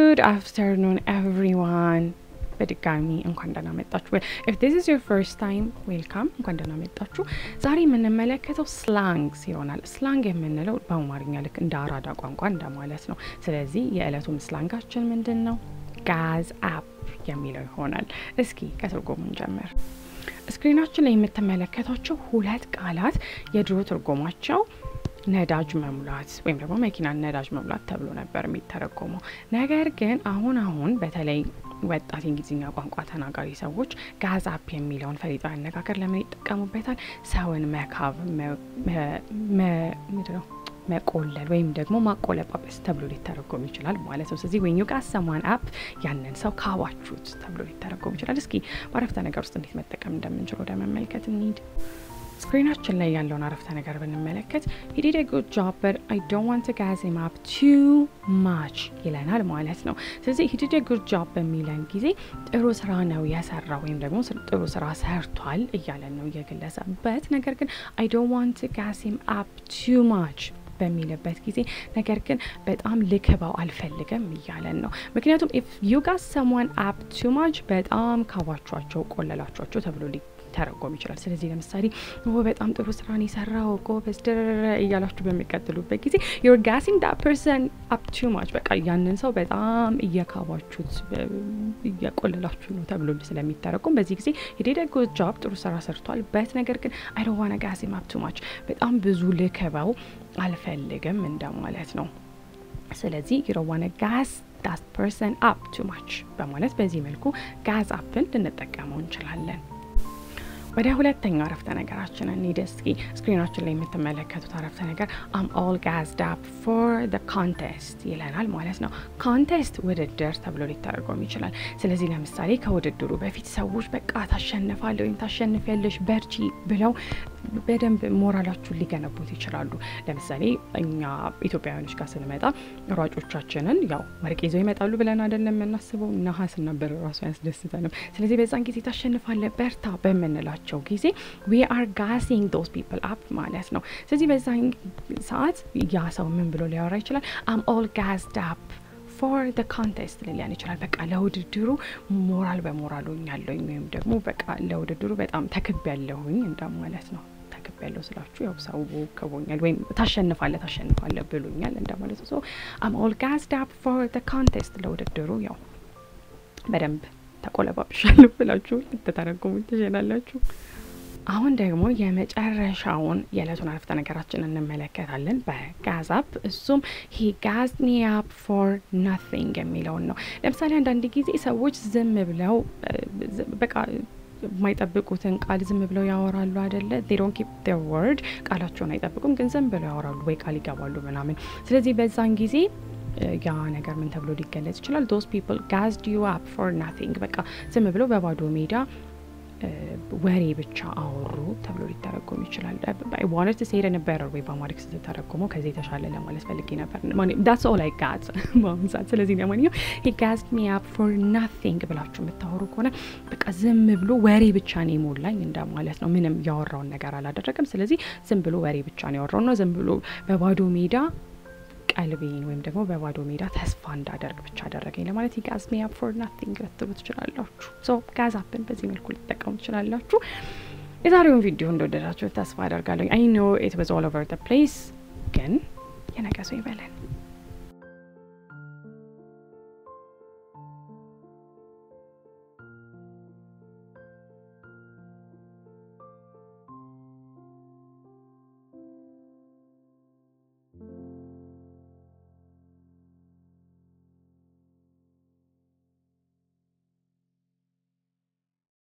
ጉድ አፍተርኑን ኤቭሪዋን በድጋሚ እንኳን ደህና መጣችሁ። ኢፍ ዲስ ኢዝ ዮር ፈርስት ታይም ዌልካም፣ እንኳን ደህና መጣችሁ። ዛሬ የምንመለከተው ስላንግስ ይሆናል። ስላንግ የምንለው በአማርኛ ልክ እንደ አራዳ ቋንቋ እንደማለት ነው። ስለዚህ የዕለቱን ስላንጋችን ምንድን ነው? ጋዝ አፕ የሚለው ይሆናል። እስኪ ከትርጉሙን ጀምር። ስክሪናችን ላይ የምትመለከቷቸው ሁለት ቃላት የድሮ ትርጉማቸው ነዳጅ መሙላት ወይም ደግሞ መኪናን ነዳጅ መሙላት ተብሎ ነበር የሚተረጎመው። ነገር ግን አሁን አሁን በተለይ ወጣት የእንግሊዝኛ ቋንቋ ተናጋሪ ሰዎች ጋዝ አፕ የሚለውን ፈሊጣዊ አነጋገር ለምን ይጠቀሙበታል? ሰውን መካብ ምንድነው መቆለል ወይም ደግሞ ማቆለጳጰስ ተብሎ ሊተረጎም ይችላል ማለት ነው። ስለዚህ ወይም ጋዝ ሰማን አፕ ያንን ሰው ካባችሁት ተብሎ ሊተረጎም ይችላል። እስኪ በአረፍተ ነገር ውስጥ እንዴት መጠቀም እንደምንችል ወደ መመልከት እንሂድ። ስክሪናችን ላይ ያለውን አረፍተ ነገር ብንመለከት he did a good job but I don't want to gas him up too much ይለናል ማለት ነው። ስለዚህ he did a good job በሚለን ጊዜ ጥሩ ስራ ነው የሰራው ወይም ደግሞ ጥሩ ስራ ሰርቷል እያለን ነው የግለሰብ በት ነገር ግን I don't want to gas him up too much በሚልበት ጊዜ ነገር ግን በጣም ልክበው አልፈልግም እያለን ነው። ምክንያቱም ኢፍ ዩ ጋስ ሰምዋን አፕ ቱ ማች በጣም ካባቿቸው ቆለላቿቸው ተብሎ ሊተረጎም ይችላል። ስለዚህ ለምሳሌ በጣም ጥሩ ስራን የሰራው ጎበዝ ድርር እያላችሁ በሚቀጥሉበት ጊዜ ዩር ጋሲንግ ዳት ፐርሰን አፕ ቱ ማች በቃ ያንን ሰው በጣም እየካባችሁት እየቆለላችሁ ነው ተብሎ ስለሚተረጎም በዚህ ጊዜ የዴደ ጉድ ጆብ ጥሩ ስራ ሰርቷል በት ነገር ግን አይ ዶንት ዋና ጋሲም አፕ ቱ ማች በጣም ብዙ ልክበው አልፈልግም እንደማለት ነው። ስለዚህ የሮዋነ ጋዝ ዳት ፐርሰን አፕ ቱ ማች በማለት በዚህ መልኩ ጋዝ አፕን ልንጠቀመው እንችላለን። ወደ ሁለተኛው አረፍተ ነገራችን እንሂድ እስኪ። ስክሪናችን ላይ የምትመለከቱት አረፍተ ነገር አም ኦል ጋዝድ አፕ ፎር ደ ኮንቴስት ይለናል ማለት ነው። ኮንቴስት ውድድር ተብሎ ሊተረጎም ይችላል። ስለዚህ ለምሳሌ ከውድድሩ በፊት ሰዎች በቃ ታሸንፋለ ወይም ታሸንፊያለሽ በርቺ ብለው በደንብ ሞራላችሁን ሊገነቡት ይችላሉ። ለምሳሌ እኛ ኢትዮጵያውያኖች ጋር ስንመጣ ሯጮቻችንን ያው ወርቅ ይዘው ይመጣሉ ብለን አይደለም የምናስበው፣ ነሐስ ነበር ራሱ ያስደስተንም። ስለዚህ በዛን ጊዜ ታሸንፋለ በርታ በምንላቸው በሚያደርጋቸው ጊዜ ዊ አር ጋሲንግ ዶስ ፒፕል አፕ ማለት ነው። ስለዚህ በዛ ሰዓት ያ ሰው ምን ብሎ ሊያወራ ይችላል? አም ኦል ጋዝድ አፕ ፎር ደ ኮንቴስት ሊሊያን ይችላል። በቃ ለውድድሩ ሞራል በሞራል ሆኛለሁኝ ወይም ደግሞ በቃ ለውድድሩ በጣም ተክብ ያለሁኝ እንደማለት ነው። ተክብ ያለው ስላችሁ ያው ሰው ከቦኛል ወይም ታሸንፋለ ታሸንፋለ ብሎኛል እንደማለት ነው። አም ኦል ጋዝድ አፕ ፎር ደ ኮንቴስት ለውድድሩ ያው በደንብ ተቆለባብሻለሁ ብላችሁ ልትተረጉሙ ትችላላችሁ። አሁን ደግሞ የመጨረሻውን የዕለቱን አረፍተ ነገራችን እንመለከታለን በጋዝ አፕ። እሱም ሂ ጋዝ ሚ አፕ ፎር ናቲንግ የሚለውን ነው። ለምሳሌ አንዳንድ ጊዜ ሰዎች ዝም ብለው በቃ የማይጠብቁትን ቃል ዝም ብለው ያወራሉ አይደለ? ዶንት ኪፕ ዴር ወርድ ቃላቸውን አይጠብቁም፣ ግን ዝም ብለው ያወራሉ ወይ ቃል ይገባሉ ምናምን። ስለዚህ በዛን ጊዜ ያ ነገር ምን ተብሎ ሊገለጽ ይችላል? ዶስ ፒፕል ጋዝድ ዩ አፕ ፎር ናቲንግ በቃ ዝም ብለው በባዶ ሜዳ ወሬ ብቻ አወሩ ተብሎ ሊተረጎም ይችላል። ዋነት ሴደ ነበረ ወይ በአማሪክ ስትተረጎመው ከዚህ የተሻለ ለማለት ፈልጌ ነበር። ዳትስ ኦል አይ ጋዝ በአሁኑ ሰዓት። ስለዚህ ለማንኛውም ሂ ጋዝድ ሚ አፕ ፎር ናቲንግ ብላችሁ የምታወሩ ከሆነ በቃ ዝም ብሎ ወሬ ብቻ ነው የሞላኝ እንደማለት ነው። ምንም ያወራውን ነገር አላደረገም። ስለዚህ ዝም ብሎ ወሬ ብቻ ነው ያወራው ነው። ዝም ብሎ በባዶ ሜዳ ቀልቤን ወይም ደግሞ በባዶ ሜዳ ተስፋ እንዳደርግ ብቻ አደረገኝ ለማለት ጋዝ ሚ አፕ ፎር ናቲንግ ልትሉ ትችላላችሁ። ሶ ጋዝ አፕን በዚህ መልኩ ልትጠቀሙ ትችላላችሁ። የዛሬውን ቪዲዮ እንደወደዳችሁ ተስፋ አደርጋለሁ። አይ ኖ ኢት ዋዝ ኦል ኦቨር ዘ ፕሌስ፣ ግን የነገ ሰው ይበለን።